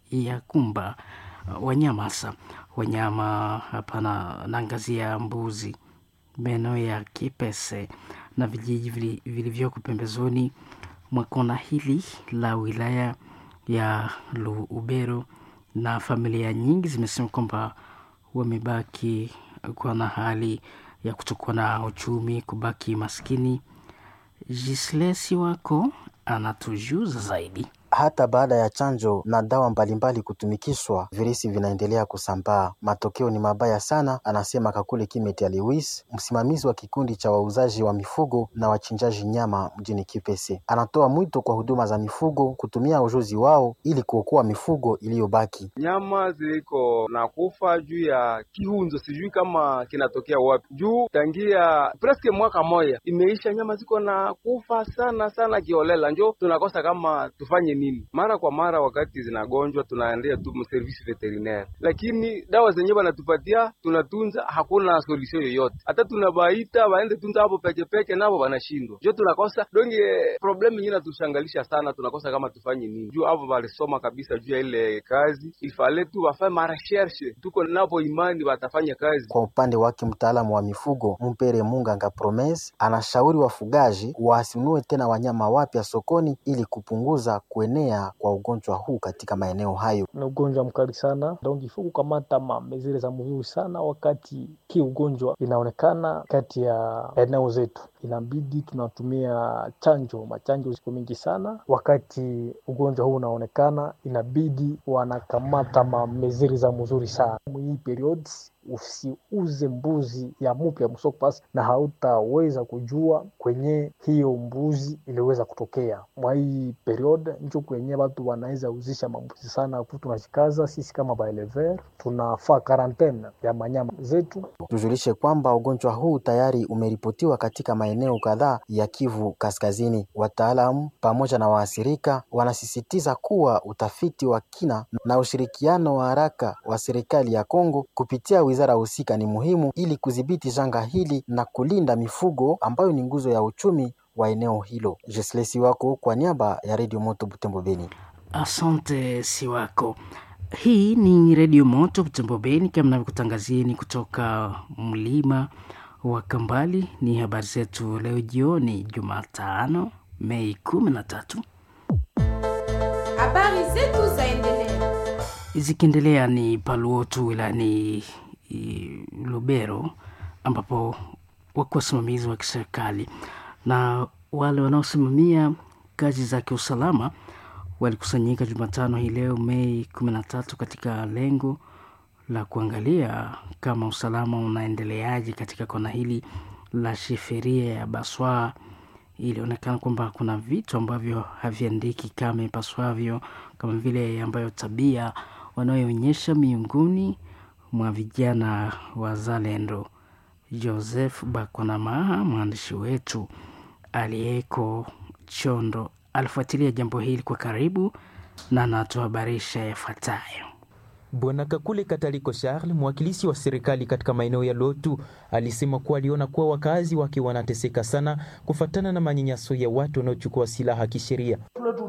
ya kumba wanyama hasa wanyama hapana, naangazia mbuzi, maeneo ya Kipese na vijiji vilivyoko pembezoni mwa kona hili la wilaya ya Lubero, na familia nyingi zimesema kwamba wamebaki kuwa na hali ya kutokuwa na uchumi, kubaki maskini. Jislesi wako anatujuza zaidi. Hata baada ya chanjo na dawa mbalimbali kutumikishwa, virusi vinaendelea kusambaa. Matokeo ni mabaya sana, anasema Kakule Kimetia Lewis, msimamizi wa kikundi cha wauzaji wa mifugo na wachinjaji nyama mjini Kipese. Anatoa mwito kwa huduma za mifugo kutumia ujuzi wao ili kuokoa mifugo iliyobaki. Nyama ziliko na kufa juu ya kihunzo, sijui kama kinatokea wapi, juu tangia preske mwaka moja imeisha, nyama ziko na kufa sana sana kiolela, njo tunakosa kama tufanye nini? Mara kwa mara wakati zinagonjwa tunaendea tu service veterinaire, lakini dawa zenyewe wanatupatia tunatunza, hakuna solution yoyote. Hata tunabaita waende tunza hapo peke peke, nabo wanashindwa, njo tunakosa donge. Problem yenyewe natushangalisha sana, tunakosa kama tufanye nini juu hapo walisoma kabisa juu ya ile kazi, ifale tu wafanye marecherche, tuko napo imani watafanya kazi. Kwa upande wake mtaalamu wa mifugo Mpere Munganga Promes anashauri wafugaji wasinunue tena wanyama wapya sokoni ili kupunguza kuenea kwa ugonjwa huu katika maeneo hayo. Ni ugonjwa mkali sana, donc ifo kukamata mamezire za mzuri sana wakati hii ugonjwa inaonekana kati ya eneo zetu, inabidi tunatumia chanjo. Machanjo ziko mingi sana wakati ugonjwa huu unaonekana, inabidi wanakamata mameziri za mzuri sana hii period Usiuze mbuzi ya mupya msoko pasi na hautaweza kujua kwenye hiyo mbuzi iliweza kutokea mwa hii period, njo kwenye watu wanaweza uzisha mambuzi sana. Tunashikaza sisi kama baelever tunafaa karantene ya manyama zetu. Tujulishe kwamba ugonjwa huu tayari umeripotiwa katika maeneo kadhaa ya Kivu Kaskazini. Wataalamu pamoja na waathirika wanasisitiza kuwa utafiti wa kina na ushirikiano wa haraka wa serikali ya Kongo kupitia wizara husika ni muhimu ili kudhibiti janga hili na kulinda mifugo ambayo ni nguzo ya uchumi wa eneo hilo. Jesle Siwako kwa niaba ya Radio Moto Butembo Beni. Asante Siwako. Hii ni Radio Moto Butembo Beni, kama navyokutangazieni kutoka mlima wa Kambali. Ni habari zetu leo jioni, Jumatano Mei kumi na tatu. Habari zetu zaendelea zikiendelea ni Paluotu wilayani Lubero ambapo wako wasimamizi wa kiserikali na wale wanaosimamia kazi za kiusalama walikusanyika Jumatano hii leo Mei kumi na tatu katika lengo la kuangalia kama usalama unaendeleaje katika kona hili la shiferia ya Baswa. Ilionekana kwamba kuna vitu ambavyo haviandiki kama ipaswavyo, kama vile ambayo tabia wanayoonyesha miongoni mwa vijana wazalendo. Joseph Bakonamaha, mwandishi wetu aliyeko Chondo, alifuatilia jambo hili kwa karibu na anatuhabarisha yafuatayo. Bwana Kakule Kataliko Charles, mwakilishi wa serikali katika maeneo ya Lotu, alisema kuwa aliona kuwa wakazi wake wanateseka sana kufatana na manyanyaso ya watu wanaochukua silaha kisheria.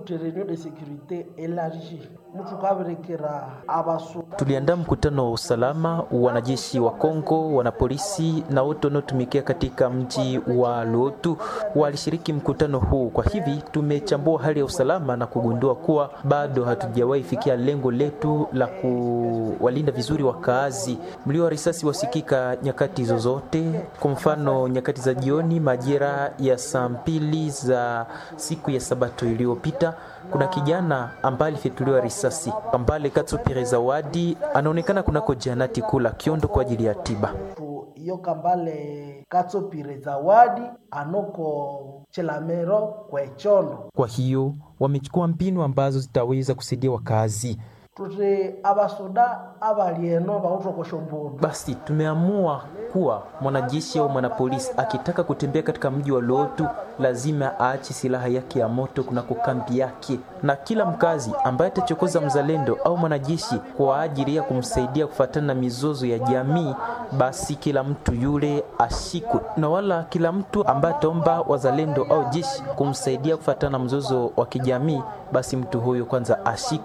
Tuliandaa mkutano wa usalama, wanajeshi wa Kongo, wanapolisi na wote wanaotumikia katika mji wa Lotu walishiriki mkutano huu. Kwa hivi tumechambua hali ya usalama na kugundua kuwa bado hatujawahi fikia lengo letu la kuwalinda vizuri wakaazi. Mlio wa risasi wasikika nyakati zozote, kwa mfano nyakati za jioni majira ya saa mbili za siku ya Sabato iliyopita kuna kijana ambaye alifyatuliwa risasi Kambale Katsupire Zawadi anaonekana kunako janati kula Kiondo kwa ajili ya tiba. Iyo Kambale Katsupire Zawadi anoko Chelamero kwa Chondo. Kwa hiyo wamechukua mbinu ambazo zitaweza kusaidia wakazi tuti abasoda abalieno bautokosha mbundu. Basi tumeamua kuwa mwanajeshi au mwanapolisi akitaka kutembea katika mji wa Lotu lazima aache silaha yake ya moto kunako kambi yake, na kila mkazi ambaye atachokoza mzalendo au mwanajeshi kwa ajili ya kumsaidia kufuatana na mizozo ya jamii, basi kila mtu yule ashikwe, na wala kila mtu ambaye ataomba wazalendo au jeshi kumsaidia kufuatana na mzozo wa kijamii, basi mtu huyo kwanza ashikwe.